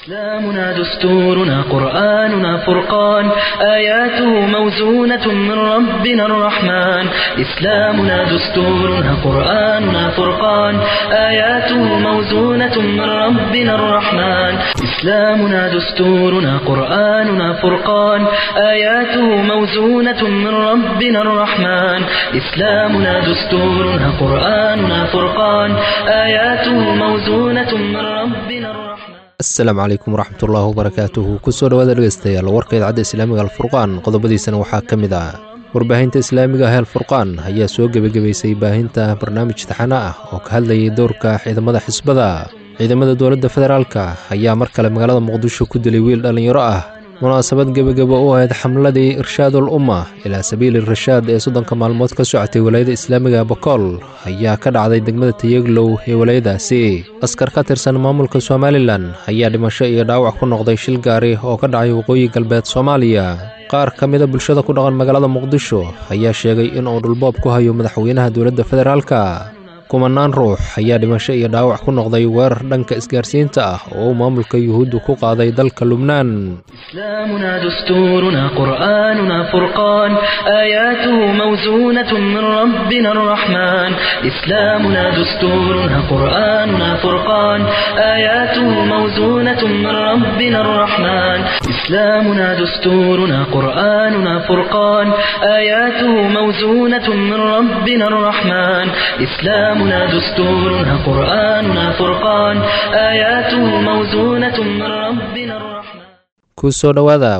إسلامنا دستورنا قرآننا فرقان آياته موزونة من ربنا الرحمن إسلامنا دستورنا قرآننا فرقان آياته موزونة من ربنا الرحمن إسلامنا دستورنا قرآننا فرقان آياته موزونة من ربنا الرحمن إسلامنا دستورنا قرآننا فرقان آياته موزونة من ربنا الرحمن asalaamu calaykum waraxmatullaahi wabarakaatuhu kusoo dhawaada dhegeystayaal warka idaacadda islaamiga alfurqaan qodobadiisana waxaa ka mid ah warbaahinta islaamiga ah alfurqaan ayaa soo gebagabaysay baahinta barnaamij taxano ah oo ka hadlayay dowrka ciidamada xisbada ciidamada dowladda federaalka ayaa mar kale magaalada muqdisho ku dilay wiil dhallinyaro ah munaasabad gebagabo u ahayd xamladii irshaadul umma ilaa sabiili rashaad ee soddonka maalmood ka socotay walaayada islaamiga bakool ayaa ka dhacday degmada tayeglow ee walaayadaasi askar ka tirsan maamulka somalilan ayaa dhimasho iyo dhaawac ku noqday shil gaari oo ka dhacay waqooyi galbeed soomaaliya qaar ka mida bulshada ku dhaqan magaalada muqdisho ayaa sheegay in uu dhulboob ku hayo madaxweynaha dowladda federaalka kumanaan ruux ayaa dhimasho iyo dhaawac ku noqday weerar dhanka isgaarsiinta ah oo uu maamulka yuhuuddu ku qaaday dalka lubnaan إسلامنا دستورنا قرآننا فرقان آياته موزونة من ربنا الرحمن إسلامنا دستورنا قرآننا فرقان آياته موزونة من ربنا الرحمن إسلامنا دستورنا قرآننا فرقان آياته موزونة من ربنا الرحمن إسلامنا دستورنا قرآننا فرقان آياته موزونة من ربنا الرحمن kusoo dhowaada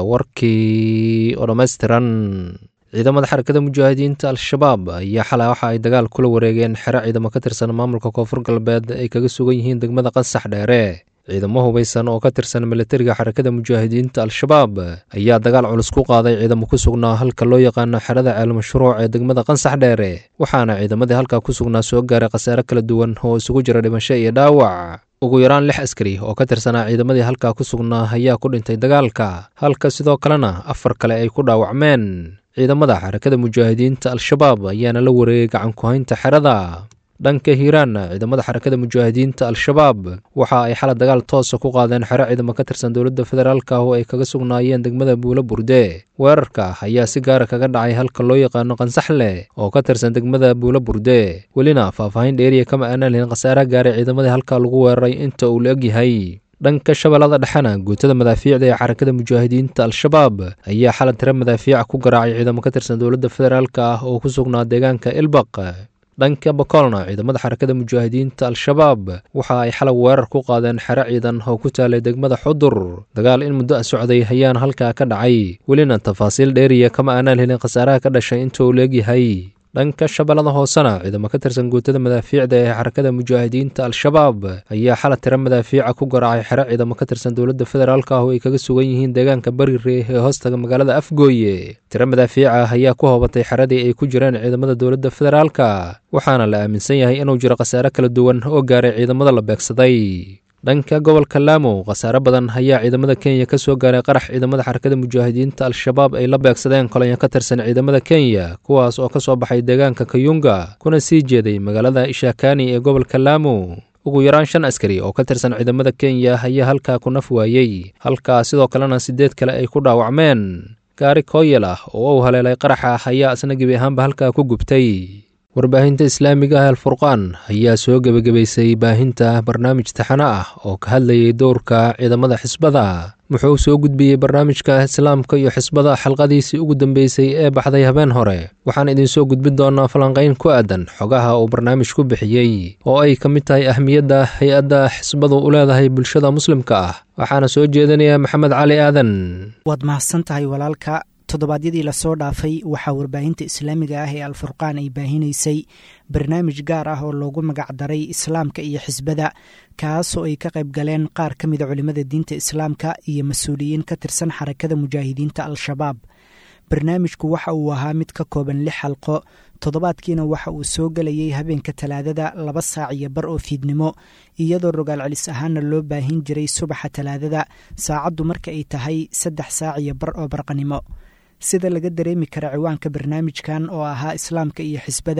warkii oo dhammaystiran ciidamada xarakada mujaahidiinta al-shabaab ayaa xalay waxa ay dagaal kula wareegeen xero ciidamo ka tirsan maamulka koonfur galbeed ay kaga sugan yihiin degmada qansax dheere ciidamo hubaysan oo ka tirsan milatariga xarakada mujaahidiinta al-shabaab ayaa dagaal culus ku qaaday ciidamo ku sugnaa halka loo yaqaano xerada ceelmashruuc ee degmada qansax dheere waxaana ciidamadii halkaa ku sugnaa soo gaaray khasaare kala duwan oo isugu jira dhimasho iyo dhaawac ugu yaraan lix askari oo ka tirsanaa ciidamadii halkaa ku sugnaa ayaa ku dhintay dagaalka halka sidoo kalena afar kale ay ku dhaawacmeen ciidamada xarakada mujaahidiinta al-shabaab ayaana la wareegay gacan ku-haynta xerada dhanka hiiraan ciidamada xarakada mujaahidiinta al-shabaab waxa ay xala dagaal toosa ku qaadeen xero ciidamo ka tirsan dowladda federaalka oo ay kaga sugnaayeen degmada buulo burde weerarka ayaa si gaara kaga dhacay halka loo yaqaano qansaxle oo ka tirsan degmada buulo burde welina faahfaahin dheeriya kama aanan lihin khasaaraha gaaray ciidamadii halkaa lagu weeraray inta uu la egyahay dhanka shabeellada dhexena guutada madaafiicda ee xarakada mujaahidiinta al-shabaab ayaa xalad tiro madaafiica ku garaacay ciidamo ka tirsan dowladda federaalka ah oo ku sugnaa deegaanka ilbaq dhanka bakoolna ciidamada xarakada mujaahidiinta al-shabaab waxa ay xalay weerar ku qaadeen xero ciidan oo ku taalay degmada xudur dagaal in muddo a socday ayaana halkaa ka dhacay welina tafaasiil dheeriya kama aanaan helin khasaaraha ka dhashay inta uu leegyahay dhanka shabeellada hoosena ciidamo ka tirsan guutada madaafiicda ee xarakada mujaahidiinta al-shabaab ayaa xala tiro madaafiica ku garaacay xero ciidamo ka tirsan dowladda federaalka ah oo ay kaga sugan yihiin deegaanka barire ee hoostaga magaalada afgooye tiro madaafiica ayaa ku hoobatay xeradii ay ku jireen ciidamada dowladda federaalka waxaana la aaminsan yahay inuu jiro khasaare kala duwan oo gaaray ciidamada la beegsaday dhanka gobolka laamo khasaare badan ayaa ciidamada kenya ka soo gaaray qarax ciidamada xarakada mujaahidiinta al-shabaab ay la beegsadeen kolonyo ka tirsan ciidamada kenya kuwaas oo ka soo baxay deegaanka kayunga kuna sii jeeday magaalada ishakani ee gobolka laamo ugu yaraan shan askari oo ka tirsan ciidamada kenya ayaa halkaa ku naf waayey halkaa sidoo kalena siddeed kale ay ku dhaawacmeen gaari kooyel ah oo uu haleelay qaraxa ayaa isna gebi ahaanba halkaa ku gubtay warbaahinta islaamiga ah alfurqaan ayaa soo gebagabaysay baahinta barnaamij taxano ah oo ka hadlayay dowrka ciidamada xisbada wuxuu soo gudbiyey barnaamijka islaamka iyo xisbada xalqadiisii ugu dambeysay ee baxday habeen hore waxaan idinsoo gudbin doonaa falanqayn ku aadan xogaha uu barnaamij ku bixiyey oo ay ka mid tahay ahmiyadda hay-adda xisbadu u leedahay bulshada muslimka ah waxaana soo jeedinaya maxamed cali aadan waad mahadsan tahay walaalka toddobaadyadii lasoo dhaafay waxaa warbaahinta islaamiga ah ee alfurqaan ay baahinaysay barnaamij gaar ah oo loogu magacdaray islaamka iyo xisbada kaasoo ay ka qayb galeen qaar ka mida culimmada diinta islaamka iyo mas-uuliyiin ka tirsan xarakada mujaahidiinta al-shabaab barnaamijku waxa uu ahaa mid ka kooban lix xalqo toddobaadkiina waxa uu soo gelayay habeenka talaadada laba saac iyo bar oo fiidnimo iyadoo rogaal celis ahaana loo baahin jiray subaxa talaadada saacaddu marka ay tahay saddex saac iyo bar oo barqanimo sida laga dareemi kara ciwaanka barnaamijkan oo ahaa islaamka iyo xisbada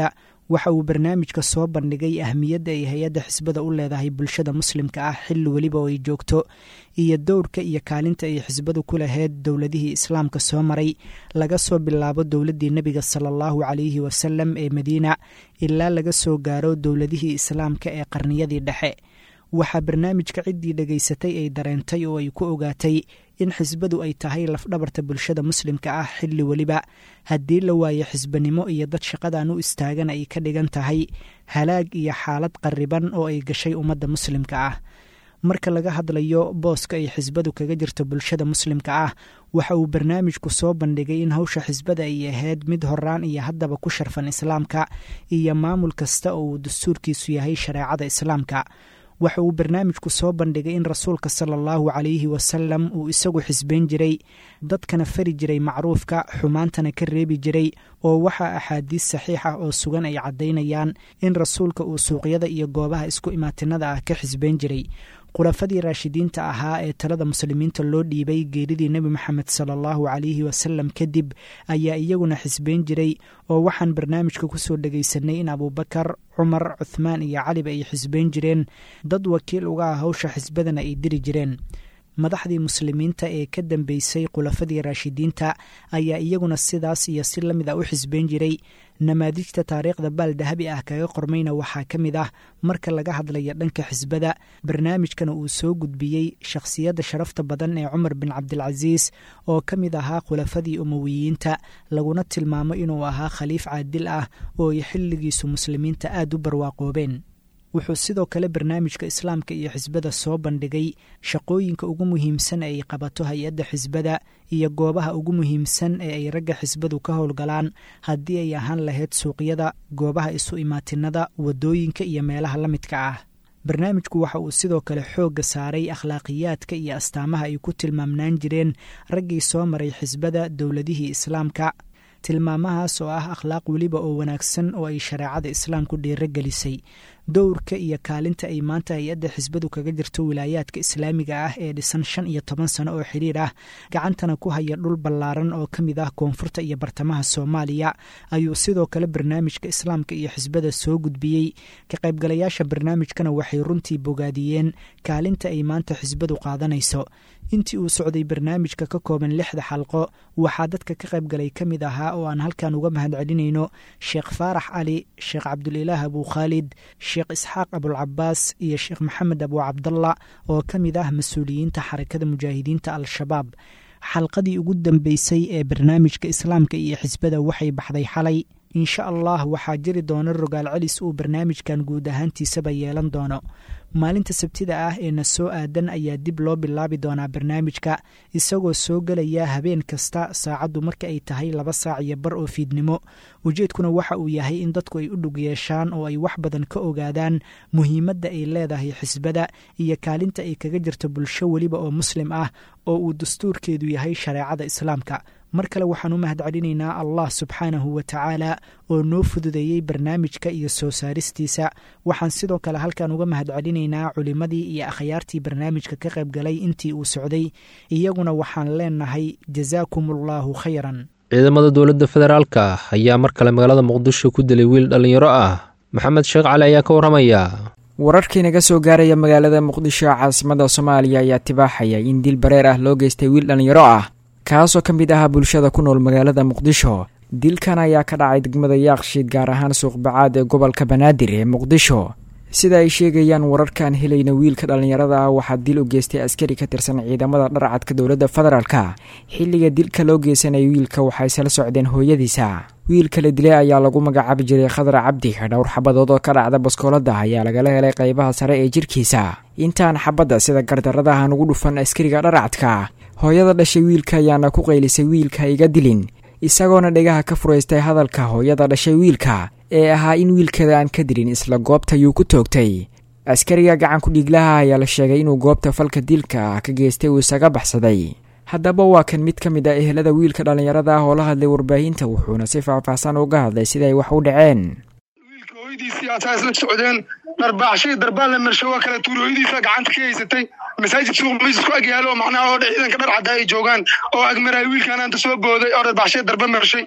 waxa uu barnaamijka soo bandhigay ahmiyadda ay hay-adda xisbada u leedahay bulshada muslimka ah xilli weliba oo ay joogto iyo dowrka iyo kaalinta ay xisbadu ku lahayd dowladihii islaamka soo maray laga soo bilaabo dowladdii nebiga sala allahu calayhi wasalam ee madiina ilaa laga soo gaaro dowladihii islaamka ee qarniyadii dhexe waxaa barnaamijka ciddii dhegaysatay ay dareentay oo ay ku ogaatay in xisbadu ay tahay lafdhabarta bulshada muslimka ah xilli weliba haddii la waayo xisbanimo iyo dad shaqadan u istaagan ay ka dhigan tahay halaag iyo xaalad qarriban oo ay gashay ummadda muslimka ah marka laga hadlayo booska ay xisbadu kaga jirto bulshada muslimka ah waxa uu barnaamijku soo bandhigay in hawsha xisbada ay ahayd mid horaan iyo haddaba ku sharfan islaamka iyo maamul kasta oo uu dastuurkiisu yahay shareecada islaamka waxa uu barnaamijku soo bandhigay in rasuulka sala allahu calayhi wasalam uu isagu xisbayn jiray dadkana fari jiray macruufka xumaantana ka reebi jiray oo waxaa axaadiis saxiix ah oo sugan ay caddaynayaan in rasuulka uu suuqyada iyo goobaha isku imaatinada ah ka xisbayn jiray khulafadii raashidiinta ahaa ee talada muslimiinta loo dhiibay geeridii nebi moxamed sala allahu calayhi wasalam kadib ayaa iyaguna xisbayn jiray oo waxaan barnaamijka kusoo dhegaysanay in abuubakar cumar cuthmaan iyo caliba ay xisbayn jireen dad wakiil uga ah hawsha xisbadana ay diri jireen madaxdii muslimiinta ee ka dambeysay khulafadii raashidiinta ayaa iyaguna sidaas iyo si la mid ah u xisbayn jiray namaadijta taariikhda baal dahabi ah kaga qormayna waxaa ka mid ah marka laga hadlaya dhanka xisbada barnaamijkana uu soo gudbiyey shakhsiyadda sharafta badan ee cumar bin cabdilcasiis oo ka mid ahaa khulafadii umowiyiinta laguna tilmaamo inuu ahaa khaliif caadil ah oo ay xilligiisu muslimiinta aad u barwaaqoobeen wuxuu sidoo kale barnaamijka islaamka iyo xisbada soo bandhigay shaqooyinka ugu muhiimsan ee ay qabato hay-adda xisbada iyo goobaha ugu muhiimsan ee ay ragga xisbadu ka howlgalaan haddii ay ahaan lahayd suuqyada goobaha isu imaatinada waddooyinka iyo meelaha la midka ah barnaamijku waxa uu sidoo kale xoogga saaray akhlaaqiyaadka iyo astaamaha ay ku tilmaamnaan jireen raggii soo maray xisbada dowladihii islaamka tilmaamahaas oo ah akhlaaq weliba oo wanaagsan oo ay shareecada islaamku dhiiro gelisay dowrka iyo kaalinta ay maanta hay-adda xisbadu kaga jirto wilaayaadka islaamiga ah ee dhisan shan iyo toban sano oo xidhiir ah gacantana ku haya dhul ballaaran oo ka mid ah koonfurta iyo bartamaha soomaaliya ayuu sidoo kale barnaamijka islaamka iyo xisbada soo gudbiyey ka qaybgalayaasha barnaamijkana waxay runtii bogaadiyeen kaalinta ay maanta xisbadu qaadanayso intii uu socday barnaamijka ka kooban lixda xalqo waxaa dadka ka qaybgalay ka mid ahaa oo aan halkan uga mahad celinayno sheekh faarax cali sheekh cabdulilaah abuu khaalid sheekh isxaaq abulcabaas iyo sheekh maxamed abuu cabdalla oo ka mid ah mas-uuliyiinta xarakada mujaahidiinta al-shabaab xalqadii ugu dambeysay ee barnaamijka islaamka iyo xisbada waxay baxday xalay insha allah waxaa jiri doona rogaal celis uu barnaamijkan guud ahaantiisaba yeelan doono maalinta sabtida ah ee na soo aadan ayaa dib loo bilaabi doonaa barnaamijka isagoo soo gelaya habeen kasta saacaddu marka ay tahay laba saac iyo bar oo fiidnimo ujeedkuna waxa uu yahay in dadku ay u dhug yeeshaan oo ay wax badan ka ogaadaan muhiimadda ay leedahay xisbada iyo kaalinta ay kaga jirto bulsho weliba oo muslim ah oo uu dastuurkeedu yahay shareecada islaamka mar kale waxaan u mahad celinaynaa allah subxaanahu wa tacaala oo noo fududeeyey barnaamijka iyo soo saaristiisa waxaan sidoo kale halkan uga mahad celinaynaa culimmadii iyo akhyaartii barnaamijka ka qaybgalay intii uu socday iyaguna waxaan leenahay jasaakum allaahu khayran ciidamada dowladda federaalka ayaa mar kale magaalada muqdisho ku dilay wiil dhallinyaro ah maxamed sheekh cali ayaa ka warramaya wararkii naga soo gaaraya magaalada muqdisho caasimada soomaaliya ayaa tibaaxaya in dil bareer ah loo geystay wiil dhallinyaro ah kaasoo ka mid ahaa bulshada ku nool magaalada muqdisho dilkan ayaa ka dhacay degmada yaaqshiid gaar ahaan suuqbacaad ee gobolka banaadir ee muqdisho sida ay sheegayaan wararkaan helayna wiilka dhallinyarada ah waxaa dil u geystay askari ka tirsan ciidamada dharcadka dowladda federaalka xilliga dilka loo geysanaya wiilka waxay sala socdeen hooyadiisa wiilka la dilay ayaa lagu magacaabi jiray khadar cabdi dhowr xabadood oo ka dhacda baskoolada ayaa lagala helay qaybaha sare ee jirkiisa intaan xabadda sida gardaradaha nugu dhufan askariga dharcadka hooyada dhashay wiilka ayaana ku qaylisay wiilka iga dilin isagoona dhegaha ka furaystay hadalka hooyada dhashay wiilka ee ahaa in wiilkeeda aan ka dilin isla goobta yuu ku toogtay askariga gacanku dhiiglaha ayaa la sheegay inuu goobta falka dilka ah ka geystay uu isaga baxsaday haddaba waa kan mid ka mid ah ehelada wiilka dhallinyarada ah oo la hadlay warbaahinta wuxuuna si faahfaahsan uga hadlay sida ay wax u dhaceen wiilka hooyadiisii asaa isla socdeen dharbaaxshay darbaan la marsho waa kala tuuri hooyadiisa gacanta ka haysatay masaajid suuq miis ku ag yaalo macnaha oo ciidanka dhar cadda ay joogaan oo agmaraay wiilkan aanta soo booday oo dharbaaxshay darba marshay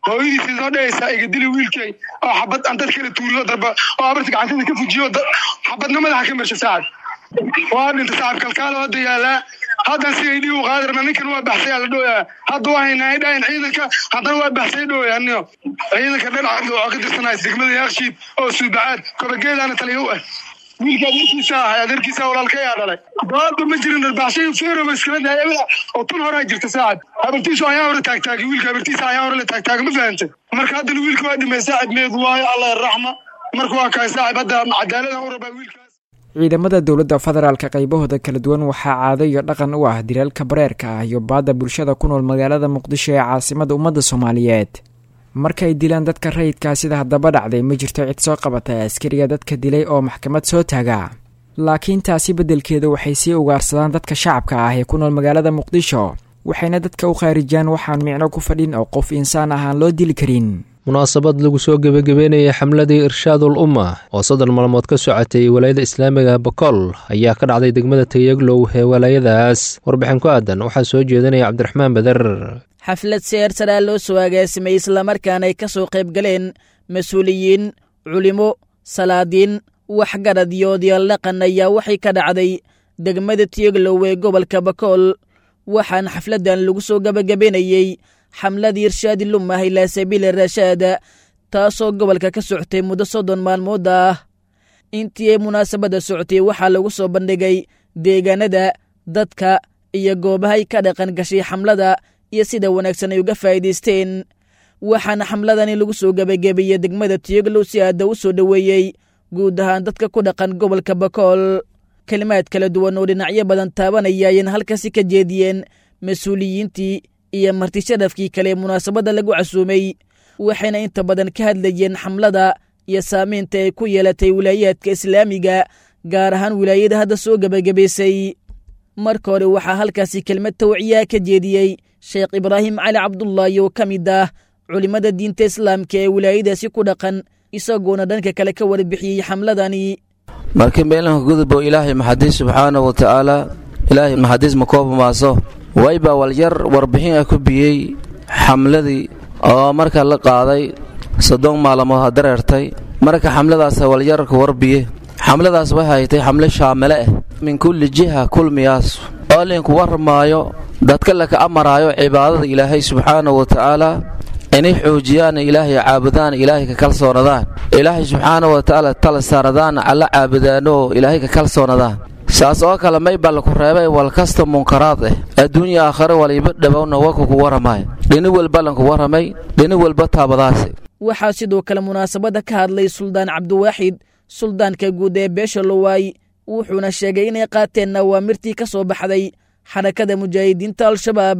hooyadiisii soo dhehaysaa iga dili wiilkay oo xabad aan dad kala tuuriyo darba oo abarta gacantada ka fujiyo xabadna madaxa ka marsha saacad waa dhinta saacad kalkaalo hadda yaalaa haddan si ay dhiigu qaadi rabna ninkan waa baxsay la dhooyaa hadda waa haynaa ay dhahayn ciidanka haddana waa baxsay dhooyaa niyo ciidanka dhanacad oo ka tirsanays degmada yaakshiid oo suubacaad kobageedaana taliya u ah wiilka adeerkiisa ahay adeerkiisa walaalkayaa dhalay baadba ma jirin dharbaaxshay feeroba iskala daayabada oo tun horaa jirta saacad habartiisu ayaa hore taagtaagay wiilka habartiisa ayaa hore la taagtaaga ma fahantay marka haddana wiilka waa dhimay saacid meedu waayo allah raxma marka waa kahay saacib hadda cadaalada u rabaa wiilkaas ciidamada dowladda federaalka qaybahooda kala duwan waxaa caado iyo dhaqan u ah dilaalka bareerka ah iyo baadda bulshada ku nool magaalada muqdisho ee caasimada ummadda soomaaliyeed markay dilaan dadka rayidkaa sida haddaba dhacday ma jirto cid soo qabata askariga dadka dilay oo maxkamad soo taaga laakiin taasi beddelkeeda waxay sii ugaarsadaan dadka shacabka ah ee ku nool magaalada muqdisho waxayna dadka u khaarijaan waxaan micno ku fadhin oo qof insaan ah aan loo dili karin munaasabad lagu soo gebagabeynayay xamladii irshaadul umma oo soddon maalmood ka socotay walaayada islaamiga bakool ayaa ka dhacday degmada tayaglow ee walaayadaas warbixin ku aadan waxaa soo jeedinaya cabdiraxmaan beder xaflad seersaraa loo soo agaasimay islamarkaana ay ka soo qayb galeen mas-uuliyiin culimo salaadiin waxgarad iyo odayaal dhaqan ayaa waxay ka dhacday degmada tiyaglow ee gobolka bakool waxaana xafladdan lagu soo gebagabenayey xamladii irshaadi lumah ilaa sabiili rashaada taasoo gobolka ka socotay muddo soddon maalmood ah intii ay munaasabadda socotay waxaa lagu soo bandhigay deegaanada dadka iyo goobahay ka dhaqan gashay xamlada iyo sida wanaagsan ay uga faa'iidaysteen waxaana xamladani lagu soo gebagabeeyey degmada tiyaglow si aadda u soo dhoweeyey guud ahaan dadka ku dhaqan gobolka bakool kelimaad kala duwan oo dhinacyo badan taabanaya ayayna halkaasi ka jeediyeen mas-uuliyiintii iyo marti sharafkii kale ee munaasabadda lagu casuumay waxayna inta badan ka hadlayeen xamlada iyo saamaynta ay ku yeelatay wilaayaadka islaamiga gaar ahaan wilaayada hadda soo gebagabaysay marka hore waxaa halkaasi kelmad tawciyaa ka jeediyey sheekh ibraahim cali cabdullaahi oo ka mid ah culimmada diinta islaamka ee wilaayadaasi ku dhaqan isagoona dhanka kale ka warbixiyey xamladani markii meelanka guduboo ilaahay maxadiis subxaana wa tacaala ilaahay maxadiis ma kooba maaso waybaa walyar warbixin ah ku biyey xamladii oo marka la qaaday soddon maalmood ha dareertay marka xamladaas walyarka warbiye xamladaas waxay tay xamle shaamile ah min kulli jiha kulmiyaas oo linku warmaayo dadka laka amaraayo cibaadada ilaahay subxaana wa tacaala inay xoojiyaan ilaahay caabudaan ilaahay ka kalsoonadaan ilaahay subxaana wa tacaala tala saaradaan alla caabudaanoo ilaahay ka kalsoonadaan saas oo kale maybaa laku reebay walkasta munkaraad ah adduunya aakhare waliba dhowowna waka ku waramaay dhini walba lanku waramay dhini walba taabadaasi waxaa sidoo kale munaasabadda ka hadlay suldaan cabdiwaaxid suldaanka guud ee beesha lowaay wuxuuna sheegay inay qaateen awaamirtii ka soo baxday xarakada mujaahidiinta al-shabaab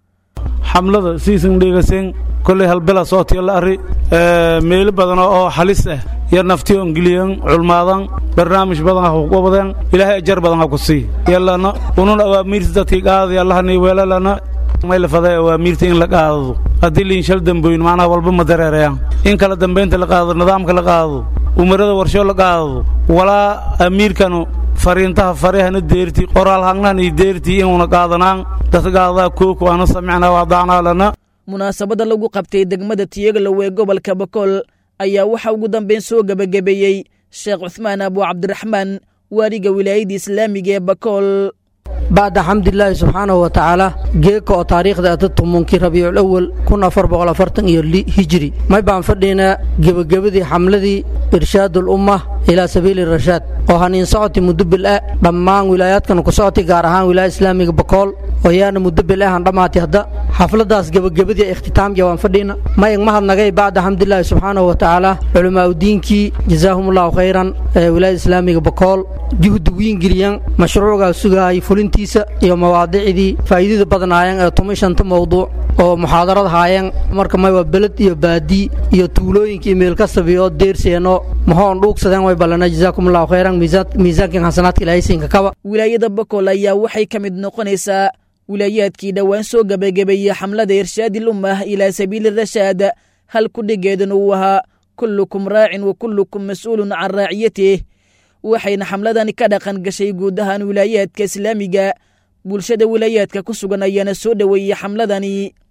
xamlada siisan dheegasen kolley halbela sootiya la arri meelo badan oo halis ah iyo naftiyo ingiliyan culmaadan barnaamij badan ha ku qabadeen ilaahay ajar badan ha ku sii yallana unun awaamiirta dadkii qaadaya allahani weelalana may la faday awaamiirta in la qaadado haddii liinshal damboyn macnaha walba ma dareerayaan in kala dambaynta la qaado nidaamka la qaado umarada warsho la qaado walaa amiirkanu fariintaha farehana deerti qoraal hangnan iyo deertii inuuna qaadanaan dadka qaadadaa kooku aana samicnaa waadacnaa lana munaasabadda lagu qabtay degmada tiyagalow ee gobolka bakool ayaa waxaa ugu dambayn soo gebagabeeyey sheekh cuhmaan abu cabdiraxmaan waaliga wilaayadda islaamiga ee bakool bacda xamdilaahi subxaanahu wa tacaala geeka oo taariikhda atatumunki rabiicul awal kun afar boqol afartan iyo hijri may baan fadhiynaa gebagabadii xamladii irshaadul ummah ilaa sabiili rashaad oo haniin socoti muddo bil ah dhammaan wilaayaadkana ku socoti gaar ahaan wilaaya islaamiga bakool oo yaana muddo bil ahan dhammaati hadda xafladaas gebagabadii ikhtitaamja waan fadhiina mayag mahadnagay bacda xamdilaahi subxaanahu wa tacaala culammaa udiinkii jazaahumullahu khayran ee wilaayada islaamiga bakool juhdi wiingeliyan mashruucgaa sugaayay fulintiisa iyo mawaadicdii faa'iidada badnaayeen ee tuma shanta mawduuc oo muxaadarad haayeen marka may waa beled iyo baadii iyo tuulooyinka iyo meelkastabi oo deerseeno mahoon dhuugsadeen way ballana jazaakumullahu khayran miisaankan xasanaadka ilaahaysiinka kaba wilaayada bakool ayaa waxay ka mid noqonaysaa wilaayaadkii dhowaan soo gebagabeeyey xamlada irshaadil ummah ilaa sabiili rashaad hal kudhigeedana uu ahaa kullukum raacin wa kullukum mas'uulun can raaciyatih waxayna xamladani ka dhaqan gashay guud ahaan wilaayaadka islaamiga bulshada wilaayaadka ku sugan ayaana soo dhoweeyey xamladani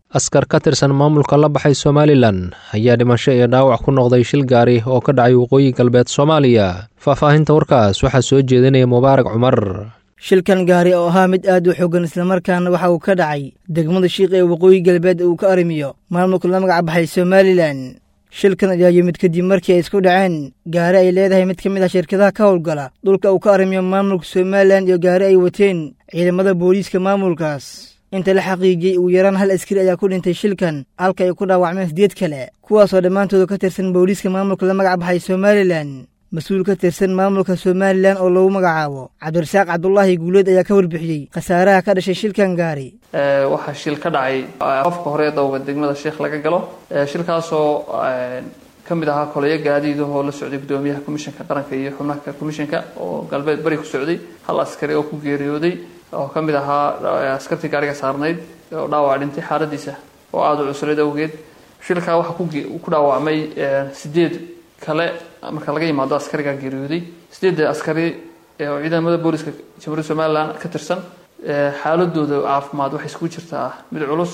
askar ka tirsan maamulka la baxay somalilan ayaa dhimasho iyo dhaawac ku noqday shil gaari oo ka dhacay waqooyi galbeed soomaaliya faahfaahinta warkaas waxaa soo jeedinaya mubaarak cumar shilkan gaari oo ahaa mid aad u xoogan islamarkaana waxa uu ka dhacay degmada shiiq ee waqooyi galbeed uu ka arrimiyo maamulka la magac baxay somalilan shilkan ayaa yimid kadib markii ay isku dhaceen gaari ay leedahay mid ka mid ah shirkadaha ka howlgala dhulka uu ka arrimiyo maamulka somalilan iyo gaari ay wateen ciidamada booliiska maamulkaas inta la xaqiijiyey ugu yaraan hal askari ayaa ku dhintay shilkan halka ay ku dhaawacmeen sideed kale kuwaasoo dhammaantooda ka tirsan booliiska maamulka la magac baxay somalilan mas-uul ka tirsan maamulka somalilan oo lagu magacaabo cabdirasaaq cabdulaahi guuleed ayaa ka warbixiyey khasaaraha ka dhashay shilkan gaari waxaa shil ka dhacay afka hore dowga degmada sheekh laga galo shilkaasoo ka mid ahaa koleyo gaadiidahoo la socday gudoomiyaha komishanka qaranka iyo xubnaha komishanka oo galbeed bari ku socday hal askari oo ku geeriyooday oo ka mid ahaa askartii gaariga saarnayd oo dhaawac dhintay xaaladiisa oo aada u cuslayd awgeed shilkaa waxaa ku dhaawacmay sideed kale marka laga yimaado askariga geeriyooday sideedda askari oo ciidamada booliska jamhuuriyadda somalilan ka tirsan xaaladooda caafimaad waxay iskugu jirtaa mid culus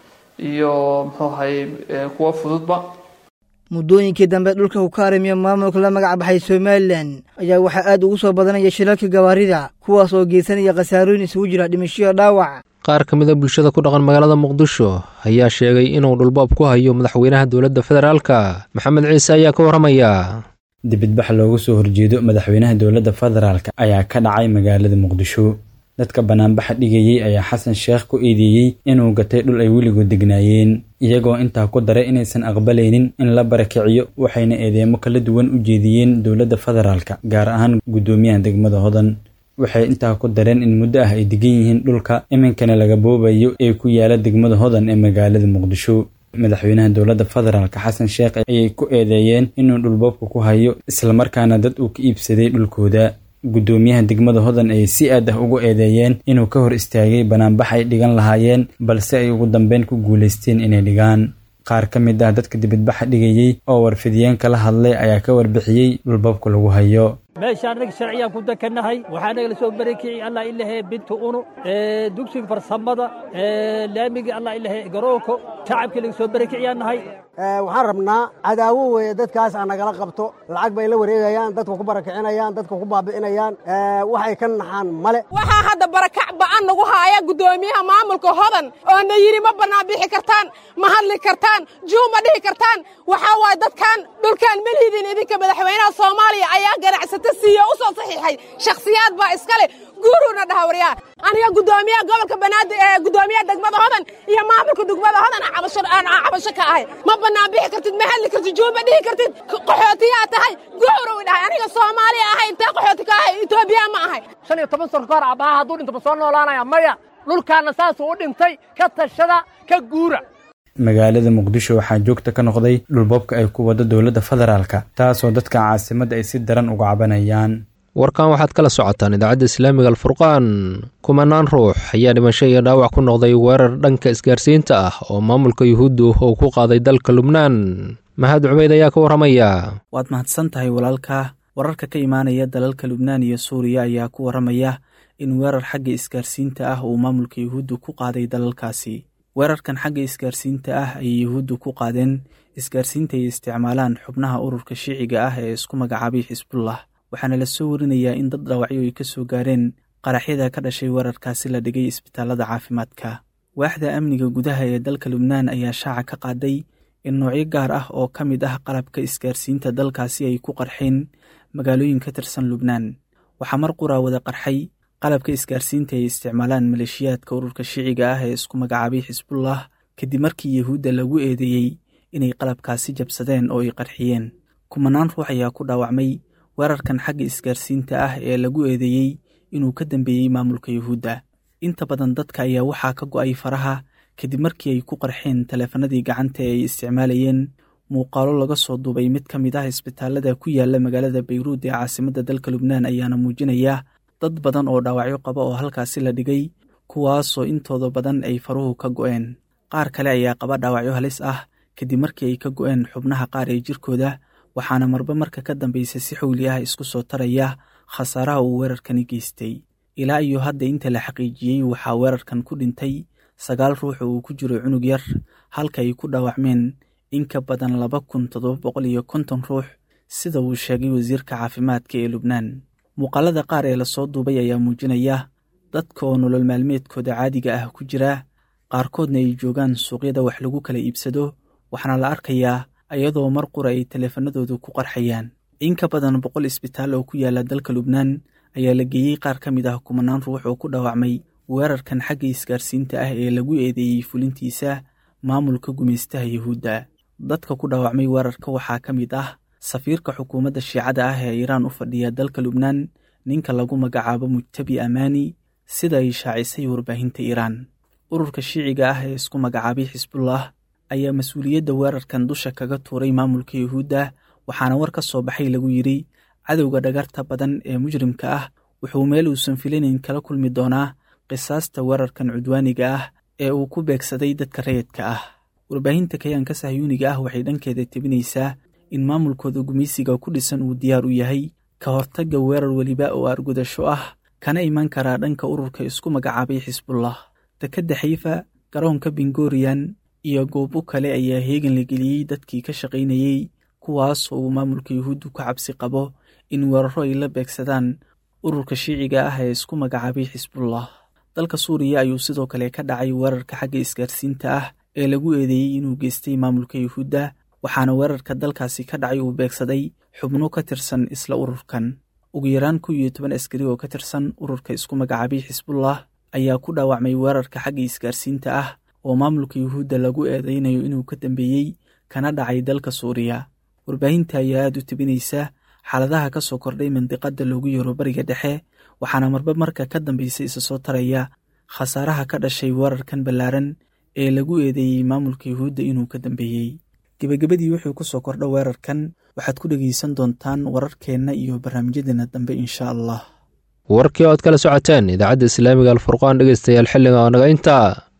iyo muxuu ahay kuwa fududba muddooyinkii dambe dhulka uu ka arrimiyo maamulka la magac baxay somalilan ayaa waxaa aad ugu soo badanaya shilalka gawaarida kuwaas oo geysanaya khasaarooyin isugu jira dhimashoyo dhaawac qaar ka mid a bulshada ku dhaqan magaalada muqdisho ayaa sheegay inuu dhulboob ku hayo madaxweynaha dowladda federaalka maxamed ciise ayaa ka warramaya dibidbax loogu soo horjeedo madaxweynaha dowladda federaalk ayaa ka dhacay magaalada muqdisho dadka banaanbaxa dhigayey ayaa xasan sheekh ku eedeeyey inuu gatay dhul ay weligood degnaayeen iyagoo intaa ku daray inaysan aqbalaynin in la barakiciyo waxayna eedeemo kala duwan u jeediyeen dowladda federaalka gaar ahaan guddoomiyaha degmada hodan waxay intaa ku dareen in muddo ah ay degan yihiin dhulka iminkana laga boobayo ee ku yaala degmada hodan ee magaalada muqdisho madaxweynaha dowladda federaalk xasan sheekh ayay ku eedeeyeen inuu dhulboobka ku hayo islamarkaana dad uu ka iibsaday dhulkooda guddoomiyaha degmada hodan ayay si aad ah ugu eedeeyeen inuu ka hor istaagay banaanbax ay dhigan lahaayeen balse ay ugu dambeyn ku guulaysteen inay dhigaan qaar ka mid ah dadka dibadbaxa dhigayey oo warfidiyeenka la hadlay ayaa ka warbixiyey dhulboobka lagu hayo meeshaan anaga sharciyaan ku dekannahay waxaa naga la soo barakiciyey allah ilahe bintu unu dugsiga farsamada laamigii allah ilahe garoonka shacabkii laga soo barakiciyaan nahay waxaan rabnaa cadaawo weeye dadkaas aan nagala qabto lacag bay la wareegayaan dadka ku barakicinayaan dadka ku baabi'inayaan waxay ka naxaan male waxaa hadda barakac ba'an nagu haaya guddoomiyaha maamulka hodan oo na yidhi ma bannaan bixi kartaan ma hadli kartaan juu ma dhihi kartaan waxaa waaye dadkan dhulkaan melihiidin idinka madaxweynaha soomaaliya ayaa ganacsata siiye u soo saxiixay shakhsiyaad baa iskale guuruuna dhaha waryaa aniga guddoomiyaha gobolka banaadir ee guddoomiyaha degmada hodan iyo maamulka degmada hodan aan cabasho ka ahay ma bannaan bixi kartid ma hadli kartid juu ma dhihi kartid qaxootiyaa tahay guurow dhahay aniga soomaaliya ahay intee qaxooti ka ahay etoobiya ma ahay shan iyo toban sano ka hor abaha hadduu dhinto ma soo noolaanaya maya dhulkaana saasuu u dhintay ka tashada ka guura magaalada muqdisho waxaa joogta ka noqday dhulboobka ay ku wado dowladda federaalka taasoo dadka caasimadda ay si daran uga cabanayaan warkan waxaad kala socotaan idaacadda islaamiga alfurqaan kumanaan ruux ayaa dhimasho iyo dhaawac ku noqday weerar dhanka isgaarsiinta ah oo maamulka yuhuuddu uu ku qaaday dalka lubnaan mahad cubeyd ayaa ka warramaya waad mahadsan tahay walaalka wararka ka imaanaya dalalka lubnaan iyo suuriya ayaa ku warramaya in weerar xagga isgaarsiinta ah uu maamulka yuhuuddu ku qaaday dalalkaasi weerarkan xagga isgaarsiinta ah ayay yuhuuddu ku qaadeen isgaarsiinta ay isticmaalaan xubnaha ururka shiiciga ah ee isku magacaabay xisbullah waxaana la soo warinayaa in dad dhaawacyo ay ka soo gaareen qaraxyada ka dhashay weerarkaasi la dhigay isbitaalada caafimaadka waaxda amniga gudaha ee dalka lubnaan ayaa shaaca ka qaaday in noocyo gaar ah oo ka mid ah qalabka isgaarsiinta dalkaasi ay ku qarxeen magaalooyin ka tirsan lubnaan waxaa mar quraa wada qarxay qalabka isgaarsiinta ay isticmaalaan maleeshiyaadka ururka shiiciga ah ee isku magacaabay xisbullah kadib markii yuhuudda lagu eedeeyey inay qalabkaasi jabsadeen oo ay qarxiyeen kumanaan ruux ayaa ku dhaawacmay weerarkan xagga isgaarsiinta ah ee lagu eedeeyey inuu ka dambeeyey maamulka yuhuudda inta badan dadka ayaa waxaa ka go'ay faraha kadib markii ay ku qarxeen taleefanadii gacanta ee ay isticmaalayeen muuqaalo laga soo duubay mid ka mid ah isbitaalada ku yaala magaalada bayruud ee caasimadda dalka lubnaan ayaana muujinaya dad badan oo dhaawacyo qaba oo halkaasi la dhigay kuwaasoo intooda badan ay faruhu ka go'een qaar kale ayaa qaba dhaawacyo halis ah kadib markii ay ka go'een xubnaha qaar ee jirkooda waxaana marba marka ka dambaysa si xowli ah isku soo taraya khasaaraha uu weerarkani geystay ilaa iyo hadda inta la xaqiijiyey waxaa weerarkan ku dhintay sagaal ruux oo uu ku jiro cunug yar halka ay ku dhaawacmeen in ka badan laba kun toddoba boqol iyo konton ruux sida uu sheegay wasiirka caafimaadka ee lubnaan muuqaalada qaar ee lasoo duubay ayaa muujinaya dadka oo nolol maalmeedkooda caadiga ah ku jira qaarkoodna ay joogaan suuqyada wax lagu kala iibsado waxaana la arkayaa iyadoo mar qura ay taleefanadooda ku qarxayaan in ka badan boqol isbitaal oo ku yaala dalka lubnaan ayaa la geeyey qaar ka mid ah kumanaan ruux oo ku dhaawacmay weerarkan xagga isgaarsiinta ah ee lagu eedeeyey fulintiisa maamulka gumaystaha yuhuudda dadka ku dhaawacmay weerarka waxaa ka mid ah safiirka xukuumadda shiicada ah ee iiraan u fadhiya dalka lubnaan ninka lagu magacaabo mujtabi amaani sida ay shaacisay warbaahinta iiraan ururka shiiciga ah ee isku magacaabay xisbullah ayaa mas-uuliyadda weerarkan dusha kaga tuuray maamulka yuhuudda waxaana war ka soo baxay lagu yidhi cadowga dhagarta badan ee mujrimka ah wuxuu meel uusan filanayn kala kulmi doonaa qisaasta weerarkan cudwaaniga ah ee uu ku beegsaday dadka rayidka ah warbaahinta kayaanka sahyuuniga ah waxay dhankeeda tebinaysaa in maamulkooda gumaysiga ku dhisan uu diyaar u yahay ka hortagga weerar weliba oo argudasho ah kana iman karaa dhanka ururka isku magacaabay xisbullah dekedda xayfa garoonka bingoriyan iyo goobo kale ayaa heegan la geliyey dadkii ka shaqaynayey kuwaas oo uu maamulka yuhuuddu ka cabsi qabo in weeraro ay la beegsadaan ururka shiiciga ah ee isku magacaabay xisbullah dalka suuriya ayuu sidoo kale ka dhacay weerarka xagga isgaarsiinta ah ee lagu eedeeyey inuu geystay maamulka yuhuudda waxaana weerarka dalkaasi ka dhacay uu beegsaday xubno ka tirsan isla ururkan ugu yaraan kow iyo toban askari oo ka tirsan ururka isku magacaabay xisbullah ayaa ku dhaawacmay weerarka xagga isgaarsiinta ah oo maamulka yuhuudda lagu eedeynayo inuu ka dambeeyey kana dhacay dalka suuriya warbaahinta ayaa aad u tebinaysa xaaladaha ka soo kordhay mandiqadda loogu yeero bariga dhexe waxaana marba marka ka dambaysa isa soo taraya khasaaraha ka dhashay weerarkan ballaaran ee lagu eedeeyey maamulka yuhuudda inuu ka dambeeyey gebagabadii wuxuu ku soo kordha weerarkan waxaad ku dhegaysan doontaan wararkeenna iyo barnaamijyadeena dambe insha allah warkii ood kala socoteen idaacadda islaamiga alfurqaan dhegeystayaal xilliga oo naga intaa